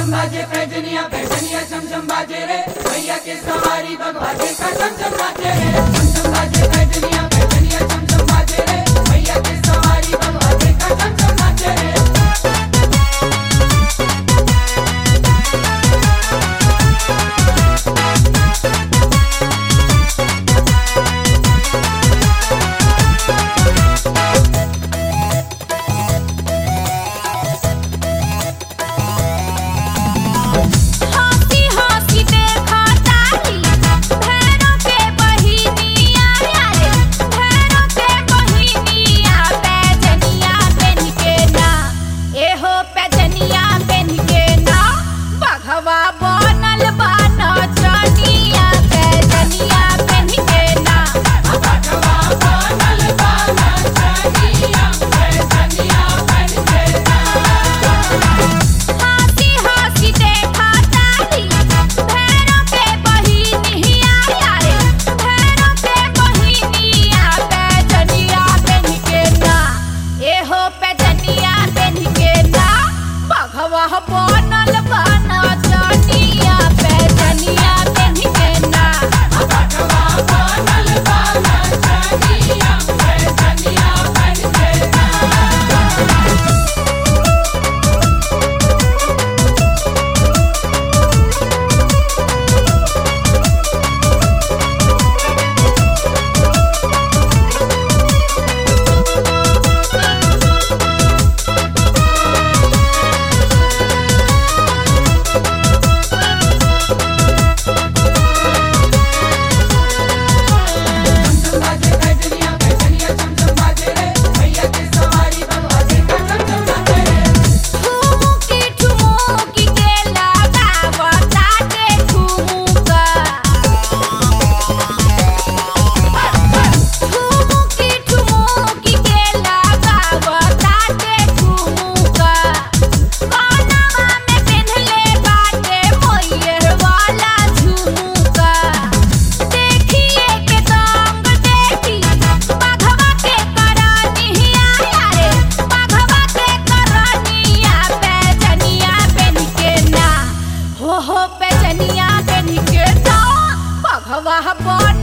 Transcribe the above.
छम बाजे पैजनिया पैजनिया छम छम बाजे रे भैया के सवारी भगवा के का छम छम बाजे रे छम छम बाजे पैजनिया पैजनिया छम छम बाजे रे भैया के सवारी भगवा के का छम छम बाजे रे हंसी हंसी देखा तारी भैरों के बहिनिया रे भैरों के बहिनिया पैजनिया बन के ना एहो पैजनिया बन के ना बघवा बनल बन चनिया पैजनिया बन के ना भगवा बनल बाना छनिया पैजनिया बन के हंसी हंसी देखा तारी भैरों के बहिनिया रे भैरों के बहिनिया पैजनिया बन के ना एहो पैजनिया बन के ना बघवा बनल बन चनिया पैजनिया बन के ना भगवा बनल बाना छनिया पैजनिया बन के छम बाजे पैजनिया पैजनिया छम छम बाजे रे भैया के सवारी भगवा के का छम छम बाजे रे ठुमुकी ठुमुकी के लगावता के ठुमुका ठुमुकी ठुमुकी के लगावता के ठुमुका कानवा में पेन्हले बाटे मोयर वाला झुमुका देखिए के दंग देखी बाघवा के करनिया रे बाघवा के करनिया पैजनिया बन के ना हो हो पैजनिया बन के ना बाघवा बन